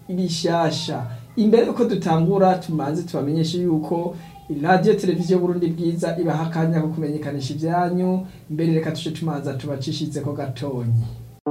bishasha imbere yuko dutangura tumanze tubamenyeshe yuko radiyo televiziyo burundi bwiza ibaha akanya ko kumenyekanisha ibyanyu mbere reka tuje tumanza tubacishize ko gatonyi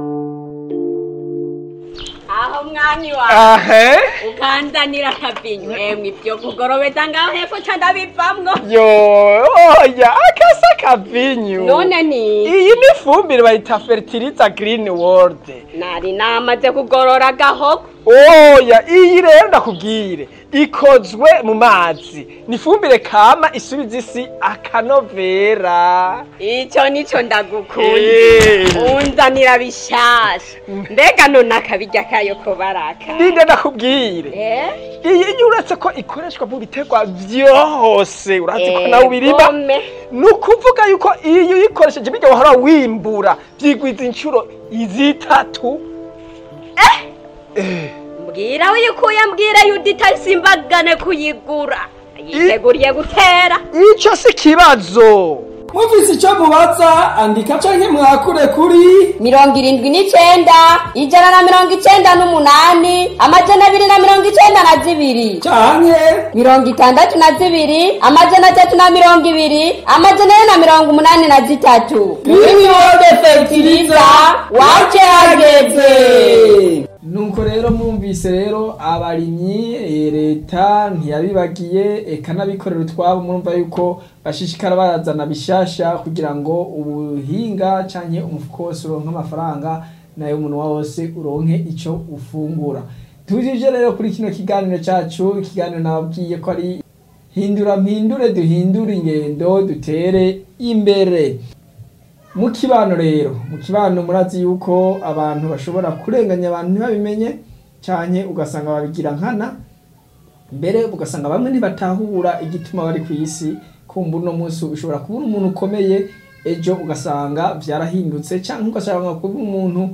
aho mwami wawe ahe ukanzanira akabinyu emwe ibyo kugorobeza ngaho hepfo ca ndabivamwo yo oya akasa kavinyu none ni iyi ni ifumbire bayita fertiliza green world nari namaze kugorora agahogo oya iyi rero ndakubwire ikozwe mu mazi ni ifumbire kama isubiza isi akanovera ico nico ndagukunda Eh. unzanira bishasha mbega none akabirya kayo ko baraka ninde ndakubwire Eh? iyi iyo uretse ko ikoreshwa mu biterwa vyose urazi ko nawe ubirima Egome. ni ukuvuga yuko iyo uyikoresheje bijya wahora wimbura vyigwiza inshuro zitatu Eh. mbwira uyikuye mbwira yudita simbagane kuyigura yiteguriye gutera ico si kibazo mufise icyo mubaza andika canke mwakure kuri mirongo irindwi n'icenda ijana na mirongo icenda n'umunani amajana abiri na mirongo icenda na zibiri canke mirongo itandatu na zibiri amajana atatu na mirongo ibiri amajana ane na mirongo umunani na zitatu Greenwood fertiliza waje hageze nuko rero mwumvise rero abarimyi eh, leta ntiyabibagiye eka n'abikorera utwabo murumva yuko bashishikara barazana bishasha kugira ngo ubuhinga canke umufuko wose uronke amafaranga nayo umunwa wose uronke ico ufungura tujije rero kuri kino kiganiro cacu ikiganiro nababwiye ko ari hindura mpindure duhindure ingendo dutere imbere mu kibano rero mu kibano murazi yuko abantu bashobora kurenganya abantu ntibabimenye cyane ugasanga babigira nkana mbere ugasanga bamwe ntibatahura igituma bari ku isi kumva uno munsi ushobora kubura umuntu ukomeye ejo ugasanga byarahindutse cyangwa ugasanga kuba umuntu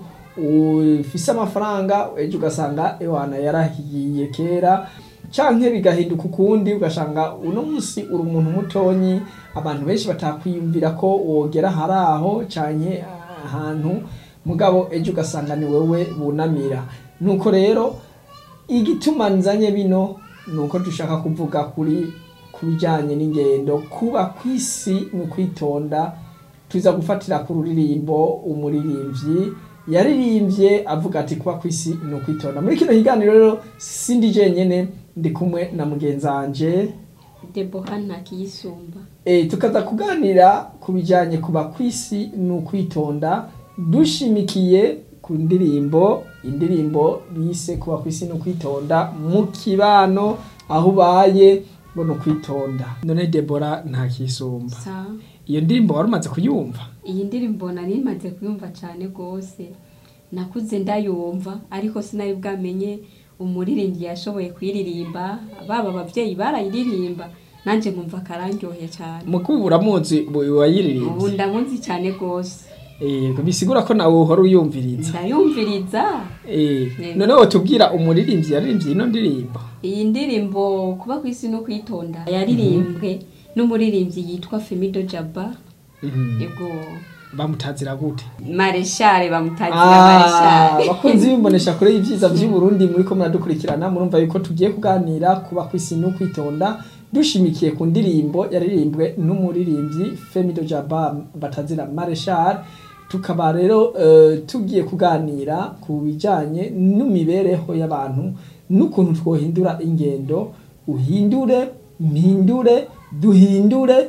ufise amafaranga ejo ugasanga ewana yarahiye kera canke bigahinduka ukundi ugasanga uno munsi uri umuntu mutonyi abantu benshi batakwiyumvira ko wogera hari aho canke ahantu mugabo ejo ugasanga ni wewe bunamira nuko rero igituma nzanye bino nuko dushaka kuvuga kuri ku bijyanye n'ingendo kuba ku isi ni ukwitonda tuza gufatira ku ruririmbo umuririmbyi yaririmbye avuga ati kuba ku isi ni ukwitonda muri kino kiganiro rero sindi jenyene ndi kumwe na mugenzi wanje deboha ntakiyisumba e, tukaza kuganira ku bijyanye kuba ku isi ni ukwitonda dushimikiye ku ndirimbo indirimbo bise kuba ku isi ni ukwitonda mu kibano aho ubaye ngo ni ukwitonda none debora ntakisumba sa iyo ndirimbo wari umaze kuyumva iyi ndirimbo nari maze kuyumva cyane rwose nakuze ndayumva ariko sinari bwamenye umuririmbyi yashoboye kuyiririmba baba ababyeyi barayiririmba nanjye nkumva akararyohe cyane mukubu uramuzi ubu wayiririmbye ndamuzi cyane rwose Eh, bisigura ko nawe uhora uyumviriza ndayumviriza Eh, Yego. none wotubwira umuririmbyi yaririmbye ino ndirimbo iyi ndirimbo kuba ku isi no kwitonda yaririmbwe n'umuririmbyi yitwa femido jaba Mhm. yego bamutazira gute mareshare bamutazira Ah, mareshare bakunzi bimbonesha kure y'ivyiza vy'uburundi muriko muradukurikirana murumva yuko tugiye kuganira kuba kw'isi no kwitonda dushimikiye ku ndirimbo yaririmbwe n'umuririmbyi femido jaba batazira mareshal tukaba rero eh, tugiye kuganira ku bijanye n'imibereho y'abantu n'ukuntu twohindura ingendo uhindure mpindure duhindure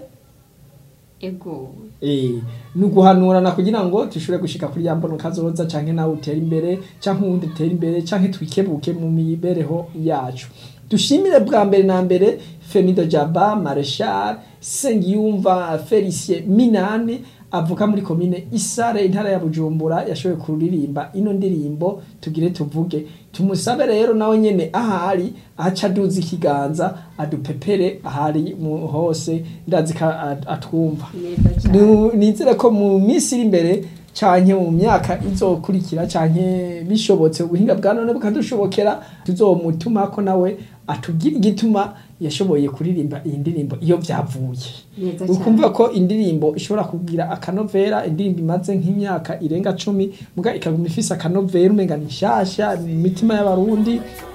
ego Eh, ni uguhanurana kugira ngo dushobore gushika kuri ya mbono kazoza canke nawe utere imbere canke uwundi utere imbere canke twikebuke mu mibereho yacu dushimire bwa mbere na mbere femido jaba mareshal sengiyumva felicien minani avuka muri komine isare intara ya bujumbura yashoboye kuririmba ino ndirimbo tugire tuvuge tumusabe rero nawe nyene ahari aca aduza ikiganza adupepere ahari mu hose ndazi ko at- atwumva neza cyane Nu- nizere ko mu minsi iri imbere canke mu myaka izokurikira canke bishobotse ubuhinga bwa none bukadushobokera tuzomutumako nawe atubwire igituma yashoboye kuririmba iyi ndirimbo iyo vyavuye neza cyane ukumva ko indirimbo ishobora kugira akanovera indirimbo imaze nk'imyaka irenga cumi muga ikaguma ifise akanovera umenga ni nshasha mu mitima y'abarundi